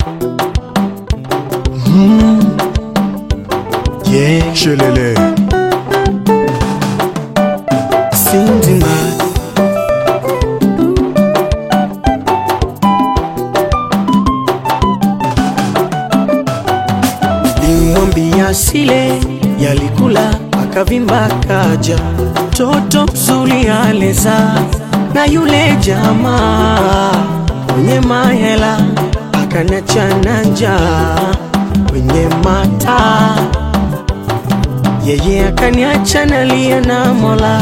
Yeah, Shelele. Sindima. Limwambia sile yalikula akavimba kaja toto mzuri aleza na yule jamaa mwenye mahela akanachana njaa kwenye mata yeye akaniacha nalia na Mola,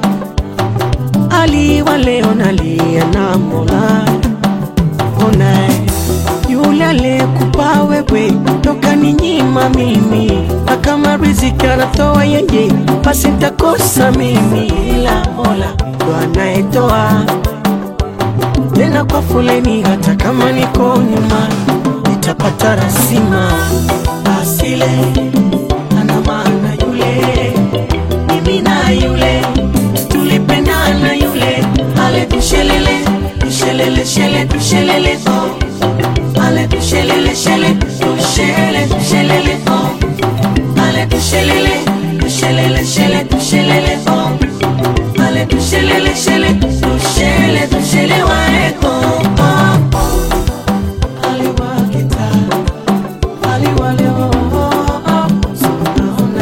aliwa leo nalia na Mola. Ona yule aliyekupa wewe toka ni nyima mimi, na kama riziki anatoa yeye, basi nitakosa mimi, ila Mola ndo anayetoa tena kwa foleni, hata kama niko nyuma nitapata rasima asile ana maana yule mimi na yule tulipendana yule ale tushelele tushelele shele tushelele oh ale tushelele shele tushele tushelele oh ale tushelele tushelele shele tushelele oh ale tushelele shele tushele tushele wae oh oh oh aliwakita aliwale oh oh oh Sunaona.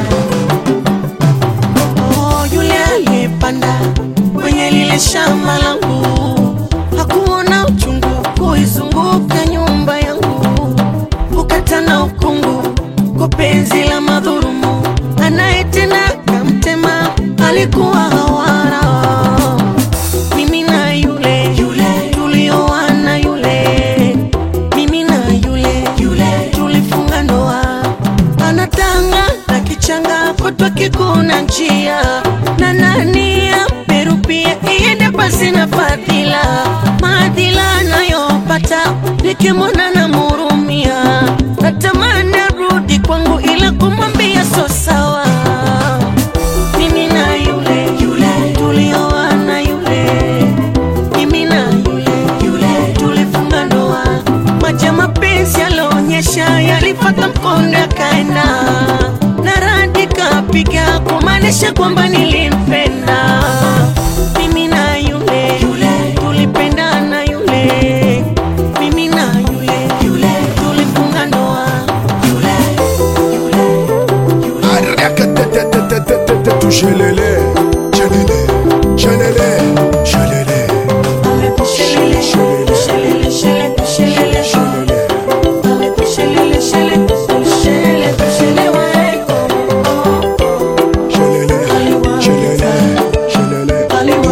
Oh, yule aliyepanda kwenye lile shamba langu hakuona uchungu kuizunguka nyumba yangu, ukatana ukungu kwa penzi la madhurumu, anayetenda kamtema alikuwa hawara. Mimi na yule yule tulioana yule, mimi na yule yule tulifunga ndoa anatanga na kichanga kutwa kikuna njia na nani amerupia iende pasi na fadhila maadhila anayopata nikimwona na murumia natamani arudi kwangu ila kumwambia so sawa mimi na yule yule tulioana yule mimi na yule yule tulifunga ndoa maji ya mapenzi yalionyesha yalifata mkondo yakaenda na radi kapiga kumaanisha kwamba nilimpenda mimi na yule yule tulipendana yule mimi na yule yule tulifunga ndoa yule yule Arakatetetetetetetetu shelele. Shelele. Shelele. Shelele. Ale tushelele, tushelele, shele, tushelele, Shelele. ale tushelele, shele, tushele, tushele waeko. Shelele. Shelele. Shelele.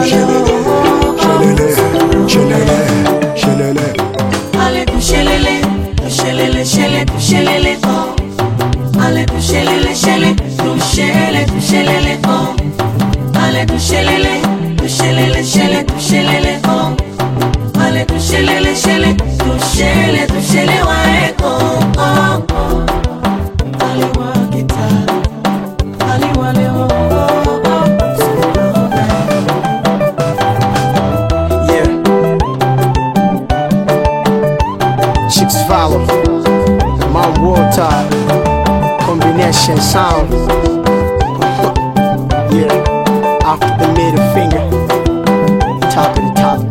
Shelele. Shelele. Shelele. Shelele. Ale tushelele, tushelele, shele, tushelele, oh. Ale tushelele, shele, tushele, tushelele, oh. Ale tushelele, tushelele, shele, tushelele, oh. Ale tushelele, shele, tushele, tushele waeko, oh, oh. Aliwa kita, aliwa leo, oh, oh. Sunaona. Yeah. Chicks follow. My world top. Combination sound. yeah. After the middle finger. Top of the top.